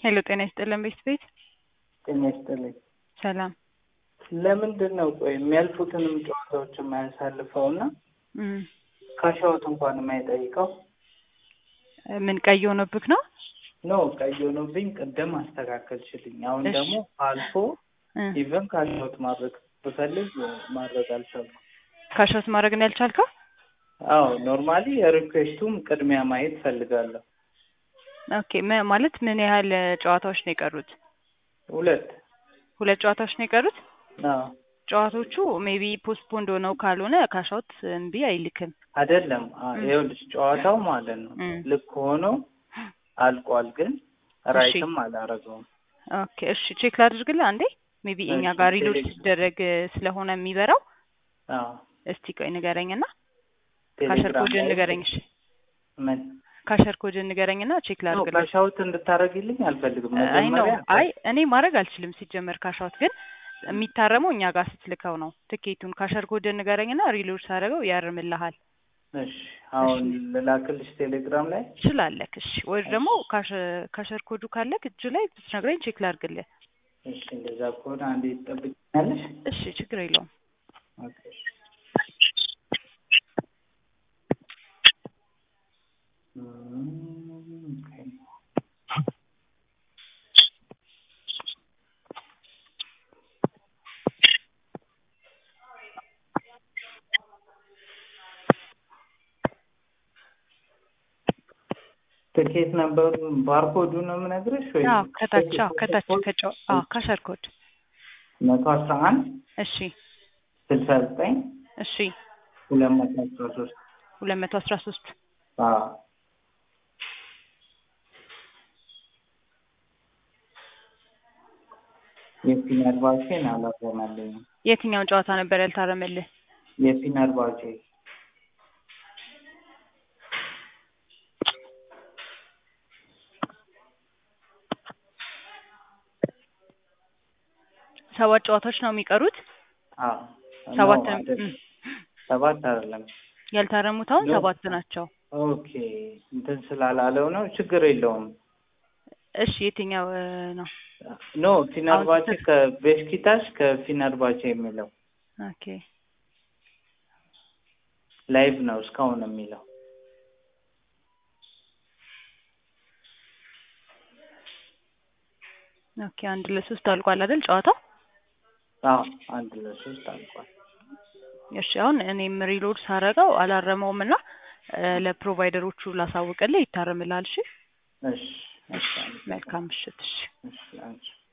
ሄሎ ጤና ይስጥልን ቤት ቤት ጤና ይስጥልኝ። ሰላም ለምንድን ነው ቆይ የሚያልፉትንም ጨዋታዎች የማያሳልፈው እና እም፣ ካሻዎት እንኳን የማይጠይቀው? ምን ቀይ ሆኖብክ ነው? ኖ ቀይ ሆኖብኝ ቅድም አስተካከልሽልኝ። አሁን እሺ። ደግሞ አልፎ እ፣ ኢቨን ካሻዎት ማድረግ ብፈልግ ማድረግ አልቻልኩም። ካሻውት ማድረግ ነው ያልቻልከው? አዎ ኖርማሊ የሪኩዌስቱም ቅድሚያ ማየት ፈልጋለሁ። ኦኬ ም- ማለት ምን ያህል እ, ጨዋታዎች ነው የቀሩት? ሁለት ሁለት ጨዋታዎች ነው የቀሩት። አዎ ጨዋታዎቹ ሜቢ ፖስትፖንድ ሆነው ካልሆነ ካሻውት እምቢ አይልክም። አይደለም አ- እም። ይኸውልሽ ጨዋታው ማለት ነው እም። ልክ ሆኖ አልቋል፣ ግን ራይትም አላረገውም። ኦኬ እሺ ቼክ ላድርግልህ አንዴ። ሜቢ እኛ እሺ፣ ጋር ሪሎድ ቴሌ- ሲደረግ እ, ስለሆነ የሚበራው አዎ እስቲ ቆይ ንገረኝና ካሸር ቴሌግራም ኮድን ላይ ንገረኝ። እሺ ምን ካሸር ኮድን ንገረኝና ቼክ ነው ላድርግልህ። ካሻውት እንድታረግልኝ አልፈልግም። አይ ነው መጀመሪያ አይ እኔ ማድረግ አልችልም ሲጀመር ካሻውት ግን የሚታረመው እኛ ጋር ስትልከው ነው። ትኬቱን ካሸር ኮድን ንገረኝና ሪሎድ ሳደርገው ያርምልሃል። እሺ አሁን ልላክልሽ ቴሌግራም ላይ ትችላለክ። እሺ ወይ ደግሞ ካሸ- ካሸር ኮዱ ካለክ እጁ ላይ ብትነግረኝ ቼክ ላድርግልህ። እሺ እንደዛ ከሆነ አንዴ ትጠብቂኛለሽ? እሺ ችግር የለውም። ኦኬ እሺ። እም፣ ኦኬ። ትኬት ነበሩ ባርኮዱ ነው የምነግርሽ ወይ? አዎ ከታች አዎ ከታች ከጨው አዎ ካሸር ኮድ መቶ አስራ አንድ እሺ ስልሳ ዘጠኝ እሺ ሁለት መቶ አስራ ሶስት ሁለት መቶ አስራ ሶስት አዎ የፊነር ባቼን አላረመልኝም። የትኛውን ጨዋታ ነበር ያልታረመልህ? የፊነር ባቼ ሰባት ጨዋታዎች ነው የሚቀሩት። አዎ ሰባት ነው እም፣ አይደለም። ሰባት አይደለም። ያልታረሙት አሁን ነው። ሰባት ናቸው። ኦኬ እንትን ስላላለው ነው ችግር የለውም። እሺ የትኛው እ, ነው? ኖ ፊነር አሁን ባቼ ስህተት- ከቤሽኪታሽ ከፊነር ባቼ የሚለው ኦኬ ላይቭ ነው እስካሁን የሚለው ኦኬ አንድ ለሶስት አልቋል አይደል ጨዋታው? አዎ አንድ ለሶስት አልቋል። እሺ አሁን እኔም ሪሎድ ሳረገው አላረመውም እና እ፣ ለፕሮቫይደሮቹ ላሳውቅልህ ይታረምልሃል። እሺ እሺ እሺ መልካም ምሽት። እሺ እሺ አንቺ